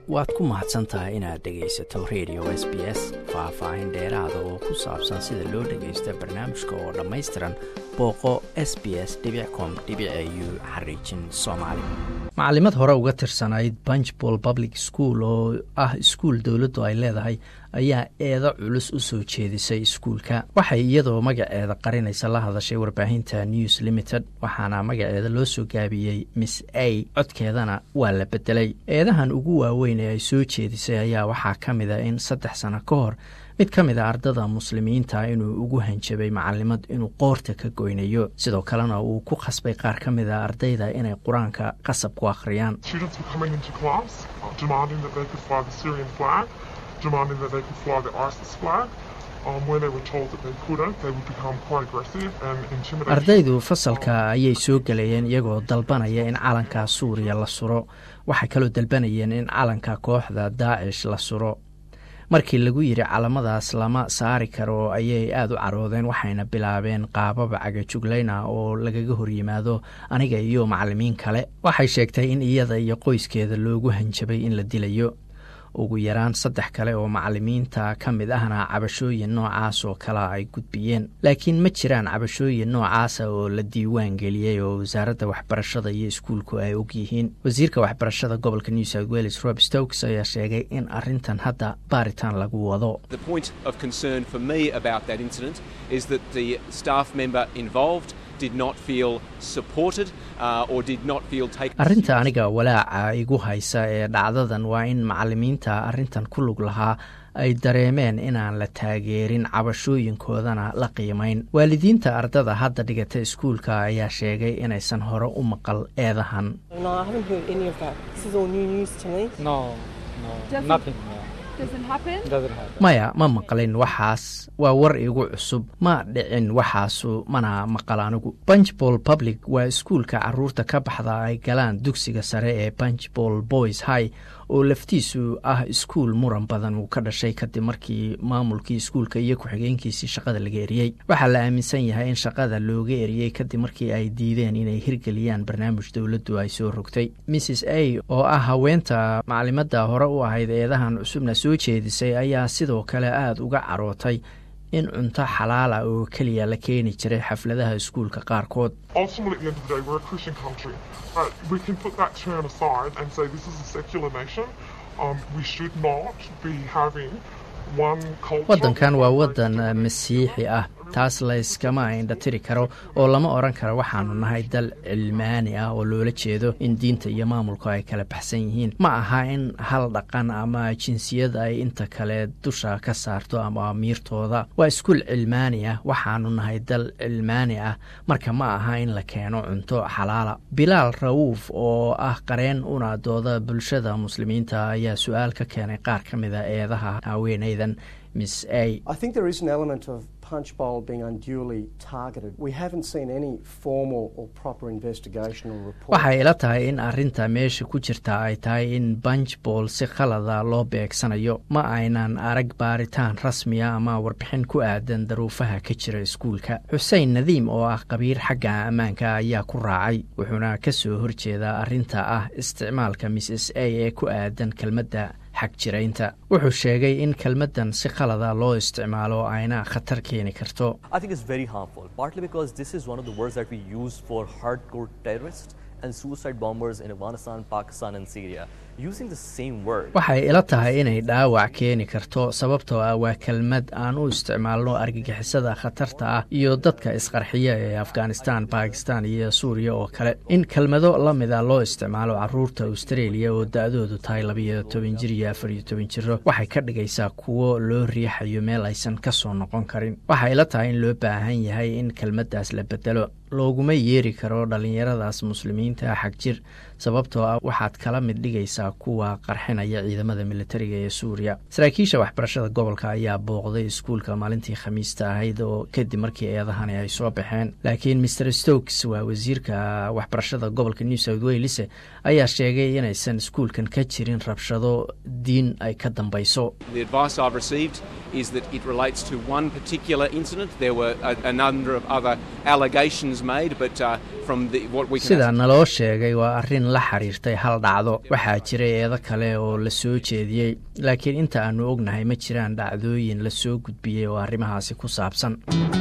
waad ku mahadsan tahay inaad dhegaysato radio s b s faah-faahin dheeraada oo ku saabsan sida loo dhagaysta barnaamijka oo dhammaystiran booqo s b s com u xariijin soomaali macalimad hore uga tirsanayd bunchball public school oo ah iskuul dowladdu ay leedahay ayaa eedo culus u soo jeedisay iskuulka waxay iyadoo magaceeda qarinaysa la hadashay warbaahinta news limited waxaana magaceeda loo soo gaabiyey miss a codkeedana waa la bedelay eedahan ugu waaweyn ee ay soo jeedisay ayaa waxaa ka mid a in saddex sano ka hor mid ka mid a ardada muslimiinta inuu ugu hanjabay macalimad inuu qoorta ka goynayo sidoo kalena uu ku khasbay qaar ka mid a ardayda inay qur-aanka qasab ku akhriyaan ardaydu fasalka ayay soo galayeen iyagoo dalbanaya in calanka suuriya la suro waxay kaloo dalbanayeen in calanka kooxda daacish la suro markii lagu yidhi calamadaas lama saari karo ayay aada u caroodeen waxayna bilaabeen qaababa cagajuglayna oo lagaga horyimaado aniga iyo macalimiin kale waxay sheegtay in iyada iyo qoyskeeda loogu hanjabay in la dilayo ugu yaraan saddex kale oo macalimiinta ka mid ahna cabashooyin noocaas oo kalea ay gudbiyeen laakiin ma jiraan cabashooyin noocaasa oo la diiwaan geliyey oo wasaaradda waxbarashada iyo iskuulku ay ogyihiin wasiirka waxbarashada gobolka new south wales rob stokes ayaa sheegay in arintan hadda baaritaan lagu wado arrinta aniga walaaca igu haysa ee dhacdadan waa in macalimiinta arrintan ku lug lahaa ay dareemeen inaan la taageerin cabashooyinkoodana la qiimayn waalidiinta ardada hadda dhigata iskuulka ayaa sheegay inaysan hore u maqal eedahan maya ma maqlin waxaas waa war igu cusub ma dhicin waxaasu mana maqal anigu bunchball public waa iskuulka caruurta ka baxda ay galaan dugsiga sare ee bunchball boys high oo laftiisu ah iskuul muran badan uu ka dhashay kadib markii maamulkii iskuulka iyo ku-xigeenkiisii shaqada laga eriyey waxaa la aaminsan yahay in shaqada looga eriyey kadib markii ay diideen inay hirgeliyaan barnaamij dowladdu ay soo rogtay mrs a oo ah haweenta macalimadda hore u ahayd eedahan cusubna soo jeedisay ayaa sidoo kale aada uga carootay in cunto xalaala oo keliya la keeni jiray xafladaha iskuulka qaarkood waddankan waa waddan masiixi ah taas layskama indhatiri karo oo lama odhan karo waxaanu nahay dal cilmaani ah oo loola jeedo in diinta iyo maamulku ay kala baxsan yihiin ma aha in hal dhaqan ama jinsiyad ay inta kale dusha ka saarto ama amiirtooda waa iskuul cilmaani ah waxaanu nahay dal cilmaani ah marka ma aha in la keeno cunto xalaala bilaal rawuuf oo ah qareen una dooda bulshada muslimiinta ayaa su-aal ka keenay qaar ka mida eedaha haweenaydan miss a waxay ila tahay in arrinta meesha ku jirta ay tahay in bunchball si khalada loo beegsanayo ma aynan arag baaritaan rasmiya ama warbixin ku aadan daruufaha ka jira iskuulka xuseen nadiim oo ah qabiir xagga ammaanka ayaa ku raacay wuxuuna ka soo horjeedaa arrinta ah isticmaalka misss a ee ku aadan kelmadda xagjiraynta wuxuu sheegay in kelmaddan si khalada loo isticmaalo ayna khatar keeni karto waxay ila tahay inay dhaawac keeni karto sababtoo ah waa kelmad aan u isticmaalno argagixisada khatarta ah iyo dadka isqarxiya ee afghanistan bakistan iyo suuriya oo kale in kelmado la mida loo isticmaalo caruurta australia oo da-doodu tahay labayo toban jir iyo afariyo toban jiro waxay ka dhigaysaa kuwo loo riixayo meel aysan ka soo noqon karin waxay ila tahay in loo baahan yahay in kelmaddaas la bedelo looguma yeeri karo dhallinyaradaas muslimiinta xag jir sababtoo ah waxaad kala mid dhigaysaa kuwa qarxinaya ciidamada militariga ee suuriya saraakiisha waxbarashada gobolka ayaa booqday iskuulka maalintii khamiista ahayd oo kadib markii eedahani ay soo baxeen laakiin maer stokes waa wasiirka waxbarashada gobolka new south wales ayaa sheegay inaysan iskuulkan ka jirin rabshado diin ay ka dambayso is that it relates to one particular incident. There were a, a number of other allegations made, but uh, from the, what we can sida naloo sheegay waa arrin la xiriirtay hal dhacdo waxaa jiray eedo kale oo la soo jeediyey laakiin inta aanu ognahay ma jiraan dhacdooyin la soo gudbiyey oo arrimahaasi ku saabsan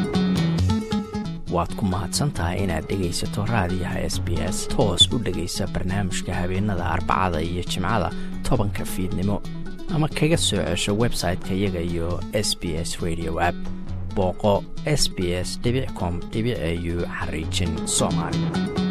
waad ku mahadsantahay inaad dhegaysato raadiyaha s b s toos u dhegaysa barnaamijka habeenada arbacada iyo jimcada tobanka fiidnimo ama kaga soo cesho website-ka iyaga iyo s b s radio app booqo s b s com au xariijin soomaali